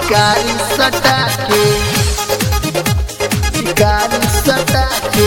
शिकारी सटा के शिकारी सटा के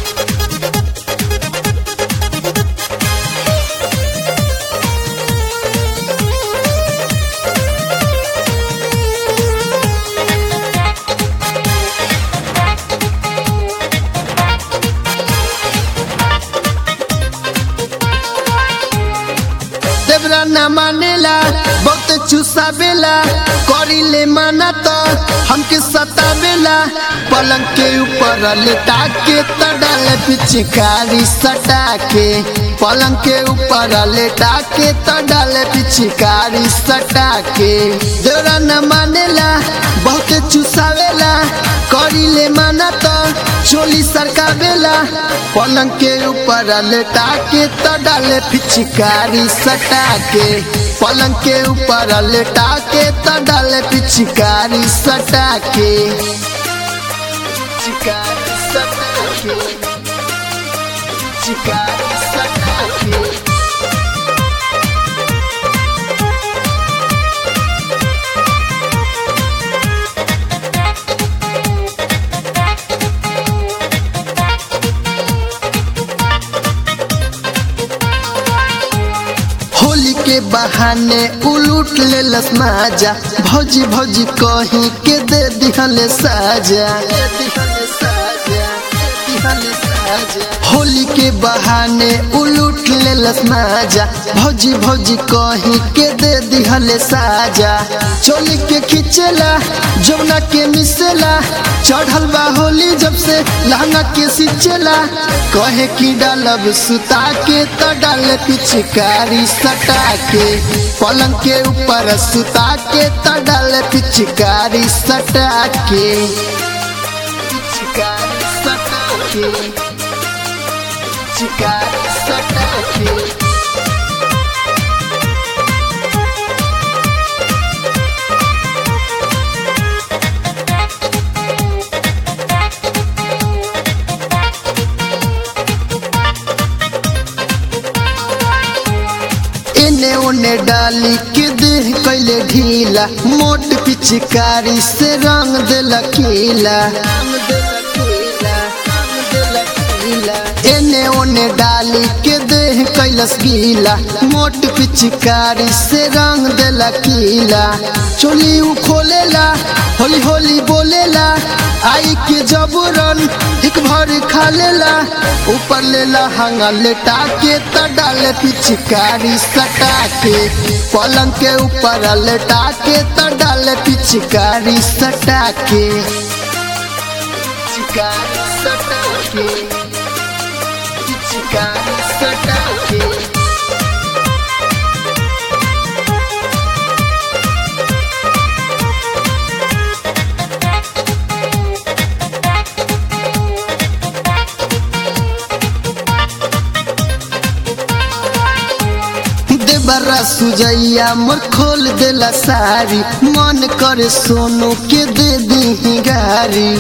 देवरा न मानेला बहुत चुसावेला करिले माना तो हमके सतावेला पलंग के ऊपर लेटा के त डाले पिचकारी सटा के पलंग के ऊपर लेटा के त डाले पिचकारी सटा के देवरा न मानेला बहुत चुसावेला करिले माना तो चोली सरकावेला पलंग के ऊपर लेटा के त डाले पिचकारी सटा के पलंग के ऊपर लेटा के त डाले पिचकारी सटा के चिकारी सटा के चिकारी सटा के होली के बहाने उलूट ले लस माजा भौजी भौजी कहीं के दे दिहले साजा होली के बहाने उलूट ले लस माजा भौजी भौजी कहीं के दे दिहले साजा चोली के खिंचेला जमुना के मिसेला चढ़ल बा होली जब से लहंगा के सिचेला कहे की डालब सुता के तो डाले पिचकारी सटा के पलंग के ऊपर सुता के तो डाले पिचकारी सटा के पिचकारी सटा के पिचकारी सटा के एने ओने डाली के देह कैले ढीला मोट पिचकारी से रंग देला कीला एने ओने डाली के देह कैलस गीला मोट पिचकारी से रंग देला कीला चोली उ खोलेला होली होली बोलेला आई के जबरन एक भर खा लेला ऊपर लेला हंगा लेटा के त डाले पिचकारी सटा के पलंग के ऊपर लेटा के त डाले पिचकारी सटा के पिचकारी सटा के पिचकारी सटा के देवरा सुजैया मोर खोल देला सारी मन करे सोनू के दे दी गारी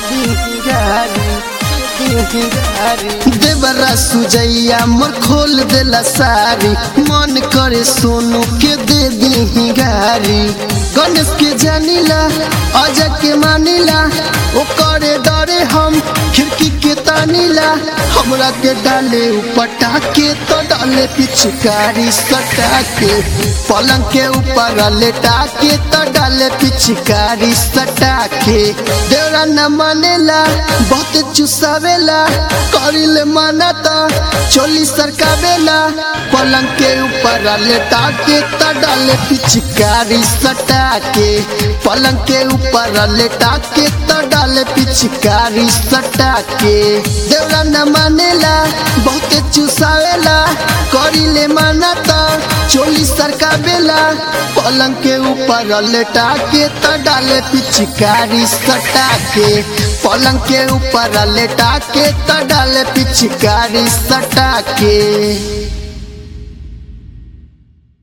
देवरा सुजैया मोर खोल देला सारी मन करे सोनू के दे दी गारी गणेश के जानिला अजय के मानिला ओ करे डरे हम खिड़की के तानीला हमरा के डाले उपटा के तो डाले पिचकारी सटा के पलंग के ऊपर लेटा के तो डाले पिचकारी सटा के देवरा न मानेला बहुत चुसावेला करिले माना तो चोली सरकावेला पलंग के ऊपर लेटा के तो डाले पिचकारी सटा के पलंग के ऊपर लेटा के तो डाले पिचकारी सटा के देवरा न मानेला बहुत चुसावेला करिले माना तो चोली सरकावेला पलंग के ऊपर लेटा के तो डाले पिचकारी सटा के पलंग के ऊपर लेटा के तो डाले पिचकारी सटा के